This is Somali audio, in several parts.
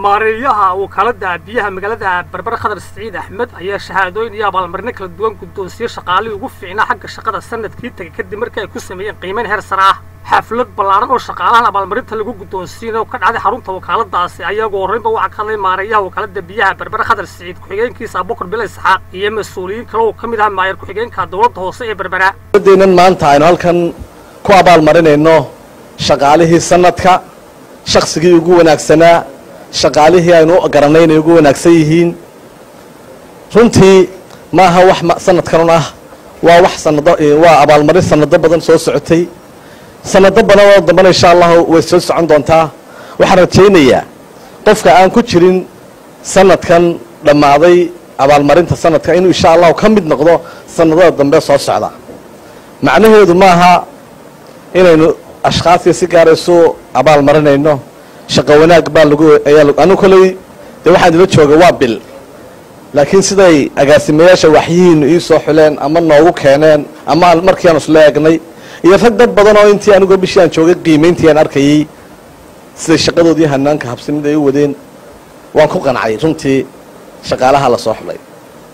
maareeyaha wakaalada biyaha magaalada berbera khadar siciid axmed ayaa shahaadooyin iyo abaalmarino kala duwan guddoonsiye shaqaalihii ugu fiicnaa xagga shaqada sanadkii tegay kadib markii ay ku sameeyeen qiimeyn heer sare ah xaflad ballaaran oo shaqaalahan abaalmarinta lagu guddoonsiina oo ka dhacday xarunta wakaaladaasi ayagoo horreynba waxaa ka hadlay maareeyaha wakaalada biyaha berbera khadar siciid ku-xigeenkiisa abukar bila isxaaq iyo mas-uuliyiin kale oo ka mid ah maayar ku-xigeenka dowladda hoose ee berbera deenan maanta aynu halkan ku abaalmarinayno shaqaalihii sanadka shaqsigii ugu wanaagsanaa shaqaalihii aynu u garanay inay ugu wanaagsan yihiin runtii maaha wax sanadkanun ah waa wax sanado waa abaalmarin sanado badan soo socotay sanado badan oo dambana insha allahu way soo socon doontaa waxaan rajaynayaa qofka aan ku jirin sanadkan dhammaaday abaalmarinta sanadka inuu insha allahu ka mid noqdo sanadada dambe soo socda macnaheedu maaha inaynu ashkhaastii si gaara isu abaalmarinayno shaqo wanaag baa lagu anu koley dee waxaan idila jooga waa bil laakiin siday agaasimayaasha waxyihiinu ii soo xuleen ama noogu keeneen ama markii aan isla eegnay iyo rag dad badan oo intii anigoo bishii aan joogay qiimayntii aan arkayey siday shaqadoodii hanaanka habsimid ay u wadeen waan ku qancay runtii shaqaalaha la soo xulay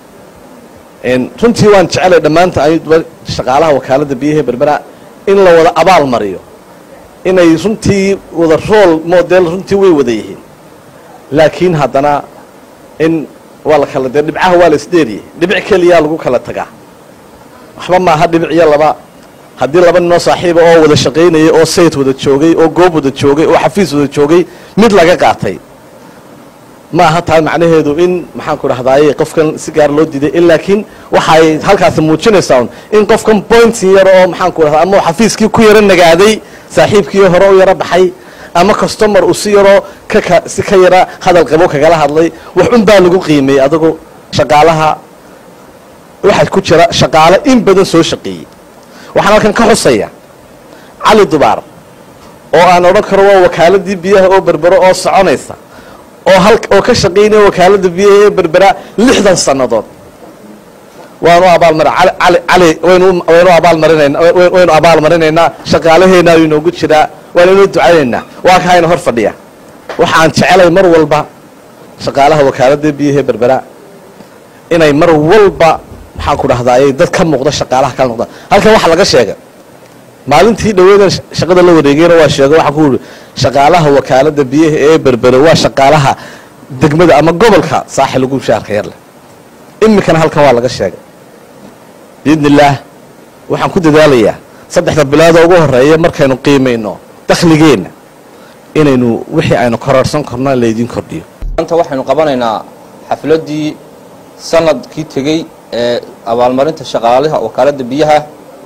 runtii waan jecelay dhammaanta shaqaalaha wakaalada biyaha berbera in la wada abaal mariyo inay runtii wada rool model runtii way wada yihiin laakiin haddana in waa la kala dee dhibcaha waa la isdheeriyey dhibic keliyaa lagu kala tagaa waxba maaha dhibic iyo laba haddii laba ninoo saaxiiba oo wada shaqaynayay oo sayt wada joogay oo goob wada joogay oo xafiis wada joogay mid laga qaatay maaha taa macnaheedu in maxaan ku dhahdaayey qofkan si gaar loo diiday laakiin waxay halkaasi muujinaysaa in qofkan pointin yar oo maxaan ku dhahdaa ama xafiiskii ku yaro nagaaday saaxiibkii hore u yaro baxay ama customer uu si yaroo kaka si ka yara hadal qabo kagala hadlay wax un baa lagu qiimeeyey adagu shaqaalaha waxaa ku jira shaqaale in badan soo shaqeeyey waxaan halkan ka xusaya cali dubaar oo aan odhan karo waa wakaaladii biyaha oo berbero oo soconaysa oo hal oo ka shaqaynaya wakaalada biyaha ee berbera lixdan sannadood waanu abaalmar ali cali waynu waynu abaalmarinayna waynu abaalmarinaynaa shaqaalaheena ayuu inoogu jiraa waanu inoo ducaynaynaa waa ka hayna hor fadhiya waxaan jecelay mar walba shaqaalaha wakaalada biyaha ee berbera inay mar walba maxaan ku dhahdaayey dad ka muuqda shaqaalaha kala noqda halkan waxaa laga sheegay maalintii dhaweedan shaqada la wareegayna waa sheega waxaa ku yidhi shaqaalaha wakaalada biyaha ee berbere waa shaqaalaha degmada ama gobolka saaxil ugu shaarka yar leh iminkana halkan waa laga sheegay biidni illaah waxaan ku dadaalayaa saddexda biloodoo ugu horeeya markaynu qiimayno dakhligeenna inaynu wixii aynu kororhsan karno laydin kordhiyo maanta waxaynu qabanaynaa xafladdii sanadkii tegey ee abaalmarinta shaqaalaha wakaaladda biyaha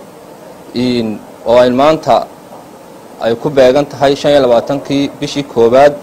oo ay maanta ay ku beegan tahay shan iyo labaatankii bishii koowaad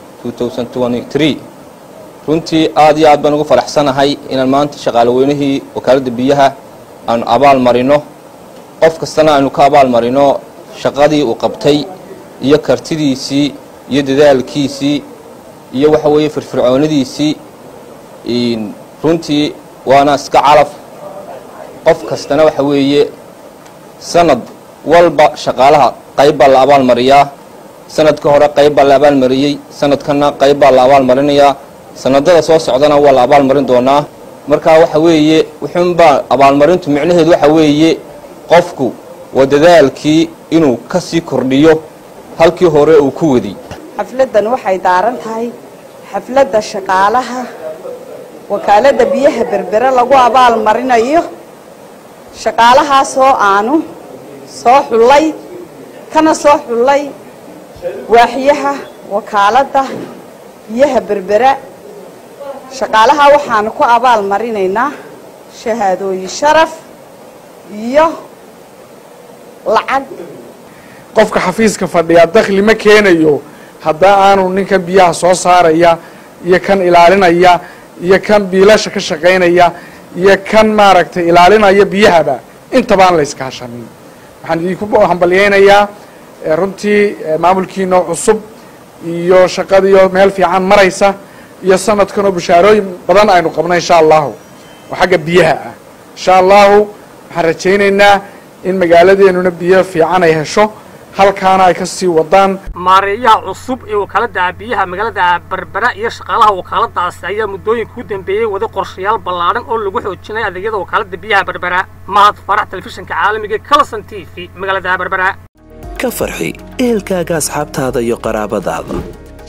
runtii aad iyo aad baan ugu faraxsanahay inaan maanta shaqaale weynihii wakaaladda biyaha aanu abaal marino qof kastana aynu ka abaal marino shaqadii uu qabtay iyo kartidiisii iyo dadaalkiisii iyo waxa weeye firfircoonidiisii runtii waana iska calaf qof kastana waxa weeye sanad walba shaqaalaha qayb baa la abaal mariyaa sanadka hore qayb baa la abaalmariyey sanadkanna qayb baa la abaal marinayaa sanadada soo socdana waa la abaal marin doonaa markaa waxa weeye wuxuunbaa abaalmarintu micnaheedu waxa weeye qofku waa dadaalkii inuu ka sii kordhiyo halkii hore uu ku wadi xafladdan waxay daaran tahay xafladda shaqaalaha wakaaladda biyaha berbere lagu abaal marinayo shaqaalahaasoo aanu soo xullay kana soo xullay waaxyaha wakaaladda biyaha berbera shaqaalaha waxaanu ku abaal marinaynaa shahaadooyin sharaf iyo lacag qofka xafiiska fadhiyaa dakhli ma keenayo haddaa aanu ninkan biyaha soo saaraya iyo kan ilaalinaya iyo kan biilasha ka shaqaynaya iyo kan maaragtay ilaalinaya biyahaba intabaan la yska hashanin waxaan idinku hambalyaynayaa runtii maamulkiinoo cusub iyo shaqadiio meel fiican maraysa iyo sanadkanoo bushaarooyin badan aynu qabno insha allahu oo xagga biyaha ah insha allahu waxaan rajaynaynaa in magaaladeenuna biyo fiican ay hesho halkaana ay ka sii wadaan maareeyaha cusub ee wakaaladda biyaha magaalada berbera iyo shaqaalaha wakaaladaasi ayaa muddooyinka u dambeeyey wada qorshayaal ballaadhan oo lagu xoojinaya adeegyada wakaaladda biyaha berbera mahad farax telefishinka caalamiga calson t v magaalada berbera ka farxi ehelkaaga asxaabtaada iyo qaraabadaada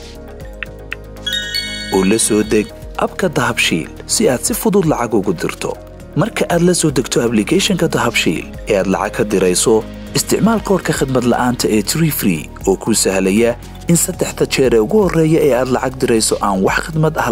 oo la soo deg abka dahabshiil si aad si fudud lacag ugu dirto marka aad la soo degto ablicathonka dahabshiil ee aad lacag ka dirayso isticmaal koorka khadmad la'aanta ee tree free oo kuu sahlaya in saddexda jeer ee ugu horreeya ee aad lacag dirayso aan wax khidmad ah